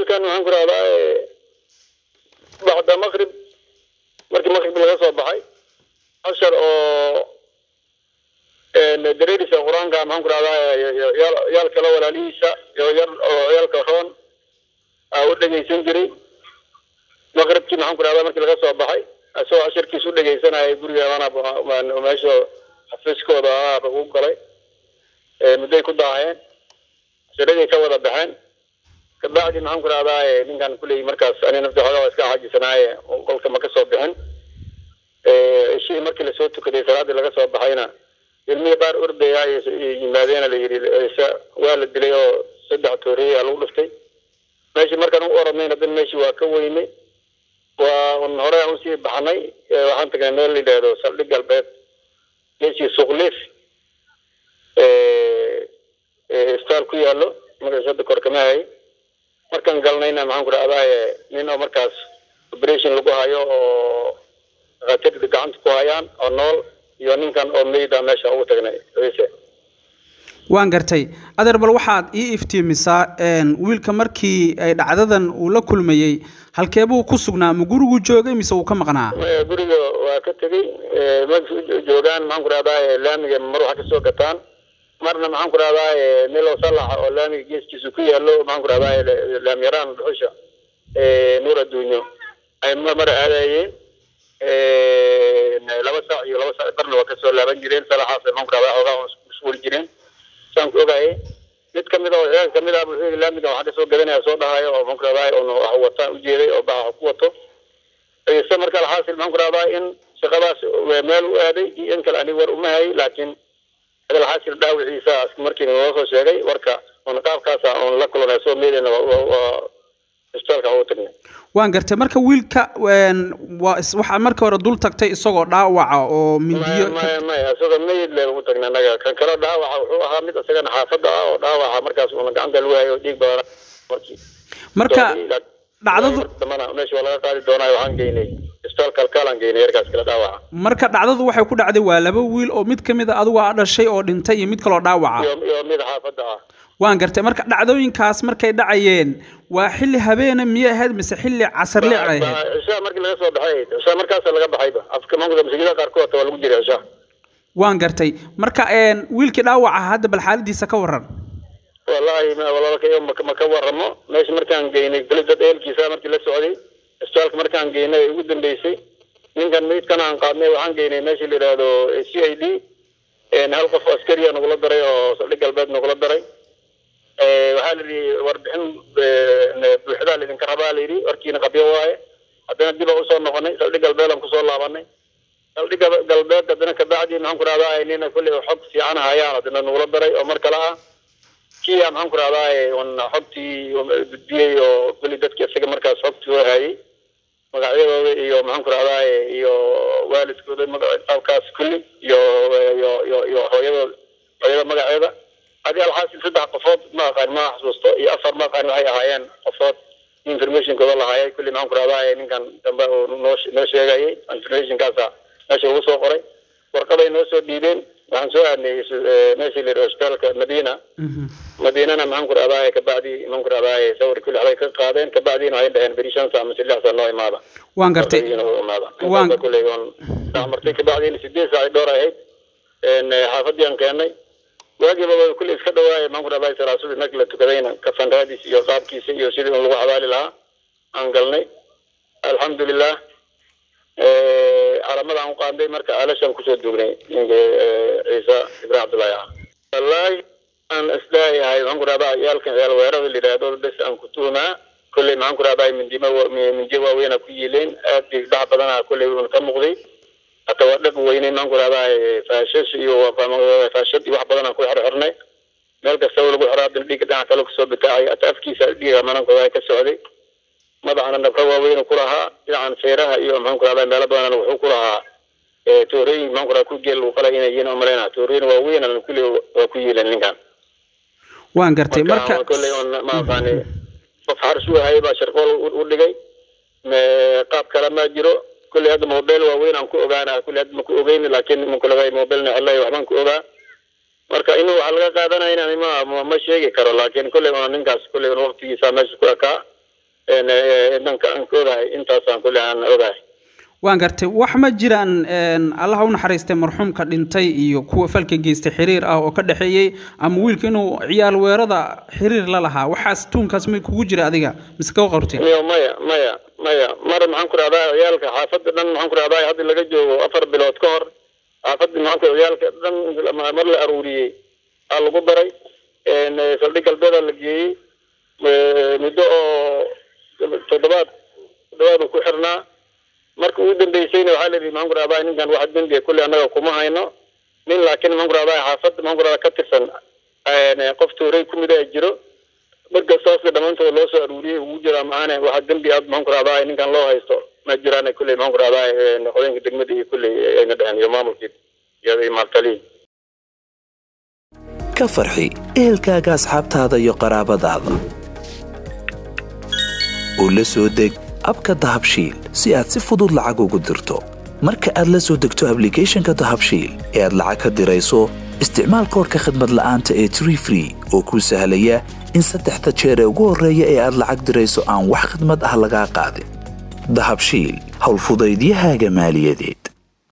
wiilkan waxaan ku rahdaa bacda maqrib markii maqrib laga soo baxay cashar oo dareerisa qur-aanka maxaan ku rahdaa yaal kale walaalihiisa iyo yar oo ciyaalka roon aa u dhegaysan jiray maqribkii maxaan ku rahdaa markii laga soo baxay isagoo cashirkiis u dhegaysanayay guriga meesha xafiiskooda ahaaba ugu galay mudday ku daaheen cashiradii ka wada baxeen kabacdi maxaan ku rahdaa ninkan kuley markaas ani nafti xoogaa iska xaajisanaaye qolka ma ka soo bixin ishii markii lasoo tukaday salaadii laga soo baxayna ilmihii qaar ordaya yimaadeena la yidhi waa la dilay oo saddex tooriya lagu dhuftay meeshii markaan u oranayna dan meeshii waa ka weynay waa un hore aan usii baxnay waxaan tagnay meel la yidhaahdo saldhig galbeed meeshii suuqliif istaal ku yaallo magaciisa hadda kor kama hay markaan galnayna maxaan ku rahdaa nin oo markaas operation lagu hayo oo dhakhaatiirta gacanta ku hayaan oo nool iyo ninkan oo meyda meesha ugu tagnay ciise waan gartay adeer bal waxaad ii iftiimisaa wiilka markii ay dhacdadan uu la kulmayey halkeebuu ku sugnaa ma gurigu joogay mise uu ka maqnaa guriga waa ka tegey ma joogaan maxaan ku rahdaa laamiga mar waxa kasoo gataan marna maxaan ku rahdaa melo salaxa oo laamiga geeskiisa ku yaalo maxaan ku rahdaa laamyaraan dhuxusha nuur adduunyo ay mar aadayeen laba saac iyo laba saac barna waa kasoo laaban jireen salaxaas maxaan ku rahdaa xoogaa mashquuli jireen saan ku ogaayay mid kamid oo ciyaal kamid ah wuxuu yidhi laamiga waxaa kasoo gadanaya soo dhahayo oo maxaan ku rahdaa un wax wataan ujeeday oo baxa ku wato ciise marka alxaasil maxaan ku rahdaa in shaqadaas meel u aaday iyo in kale aniga war uma hayay laakiin alxaasil dhaawiciisa markii noo soo sheegay warka un qaabkaasa un la kulanay soo meedayna waa isbitaalka ugu tagnay waan gartay marka wiilka waa waxaa marka hore dul tagtay isagoo dhaawaca oo mindiyo maya maya isagoo meyid le ugu tagnay anaga kan kale dhaawaca wuxuu ahaa mid isagana xaafadda ah oo dhaawaca markaas una gacanta lagu hayo dhiig badan markii marka dhacdadu dambana meesha waa laga qaadi doonaa waxaan geynay isbitaal kalkaalaan geynay yarkaas kale dhaawaca marka dhacdadu waxay ku dhacday waa laba wiil oo mid kamid a adigu aa dhashay oo dhintay iyo mid kaloo dhaawaca iyo iyo mid xaafadda ah waan gartay marka dhacdooyinkaas markay dhacayeen waa xilli habeena miyay ahayd mise xilli casarle ay ahayd cishaa markii laga soo baxay cishaa markaasa laga baxayba afka maamulka masjidada qaarkood hata waa lagu jiray cishaa waan gartay marka wiilkii dhaawaca hadda bal xaaladiisa ka waran wallaahi walaalkayo ma ka waramo meesha markaan geynay beli dad eelkiisa markii la socday isbitaalka markaan geynay ugu dambeysay ninkan meydkan aan qaadnay waxaan geynay meesha la yidhaahdo c i d hal qof askariya nagula daray oo saldhig galbeed nagula daray waxaa la yidhi warbixin buuxdaa laydinka rabaa la yidhi warkiina qabyo waaye haddana dib aan usoo noqonay saldhig galbeed aan kusoo laabanay saldhig galbeed haddana kabacdi maxaan ku rahdaa nina kulley xog fiican hayaan haddana nagula daray oo mar kale ah kia maxaan ku rahdaa un xogtii gudbiyey oo kulli dadki isaga markaas xogtii oo hayay magacyadooda iyo maxaan ku rahdaa iyo waalidkooda qaabkaas kulli iyo iyo iyo iyo hooyadooda hooyada magaceeda hadii alxaasil saddex qofood ma aqaan ma xasuusto iyo afar ma aqaan waxay ahaayeen qofood informationkooda lahaayay kulli maxaan ku rahdaa ninkan dambe oo noo noo sheegayay informationkaasa meesha ugu soo qoray warqaday noo soo dhiibeen waxaan soo aadnay meeshii la yidhi hospitaalka madiina madiinana maxaan ku rahdaa kabacdi maxaan ku rahdaa sawir kulli waxbay ka qaadeen kabacdina waxay dhaheen beri shan saa mise lix saa noo imaada waan gartay waan kulley on dhexmartay kabacdina sideed saac dhowr ahayd xaafadii aan keenay waagiiba way kulli iska dhawaaya maxaan ku rahdaa salaasudi markii la tukadayna kafanraadiis iyo qaabkiisa iyo sidii un lagu xabaali lahaa aan galnay alxamdulilah calamada aan u qaanday marka aalashaan kusoo duugnay ninka ciise ibrahim cabdullaahi ah wallaahi aan isleeyahay maxaan ku rahdaa ciyaalkan ciyaal weerada la yidhaahdo bes aan ku tuhumaa kolley maxaan ku rahdaa mindima mindiyo waaweyna ku yiileen aad bay dhac badana kolley un ka muuqday hata waa dhab weynay maxaan ku rahdaa faashash iyo faashad iyo wax badan aan ku xirxirnay meel kasta lagu xiraa haddana dhiigga dhinaca kale kasoo bitaacay hata afkiisa dhiiga manankooda ka socday madaxana nabka waaweyn ku lahaa dhinacan feeraha iyo maxaan ku rahdaa meelo badan wuxuu ku lahaa toorooyin maxaan ku rahdaa ku geel uu qalay inay yihiin umaleyna toorooyin waaweyn kulli waa ku yiileen ninkan waan gartay marka kolley on ma aqaani qof xarsuu hayay baa sharqool u dhigay qaab kale ma jiro kolley hadda mobile waaweyn aan ku ogaana kolley hadda ma ku ogeyn laakiin makulagay mobilena xellay waxbaan ku ogaa marka inuu waxa laga qaadanayna ma ma sheegi karo laakiin kolley una ninkaas kolley una waqtigiisa meesha ku ekaa danka aan ka ogahay intaasaan kule aan ogahay waan gartay wax ma jiraan allaha u naxariistay marxuumka dhintay iyo kuwa falka geystay xiriir ah oo ka dhexeeyey ama wiilka inuu ciyaal weerada xiriir la lahaa waxaas tuunkaas may kugu jira adiga mise ka qabteen miyo maya maya maya mar maxaan ku rahdaa ciyaalka xaafadda dhan maxaan ku rahdaa hadda laga joogo afar bilood ka hor xaafadda maxaan ku ciyaalka dhan mar la aruuriyey aa lagu daray saldhig galbeeda la geeyey muddo oo toddobaad toddobaad ku xirnaa marka ugu dambeysayna waxaa layidhi maxaan ku rahdaa ninkan wax dembiga kulle annaga kuma hayno nin laakiin maxaan ku rahdaa xaafadda maxaan ku rahdaa ka tirsan qof tuuray ku mid a jiro marka saaska dhammaantooda loo soo aruuriyey ugu jiraa maahane waxa dembi aad maxaan ku rahdaa ninkan loo haysto ma jiraan kulley maxaan ku rahdaa qodoyinka degmada iyo kulley ayna dheheen iyo maamulkii iyo maaltalihi ka farxi ehelkaaga asxaabtaada iyo qaraabadaada oo la soo deg abka dahabshiil si aad si fudud lacag ugu dirto marka aad la soo degto ablicathonka dahabshiil ee aad lacag ka dirayso isticmaal koorka khadmad la'aanta ee tree free oo kuu sahlaya in saddexda jeer ee ugu horreeya ee aad lacag dirayso aan wax khidmad ah lagaa qaadin dahabshiil howlfudaydiyahaaga maaliyadeed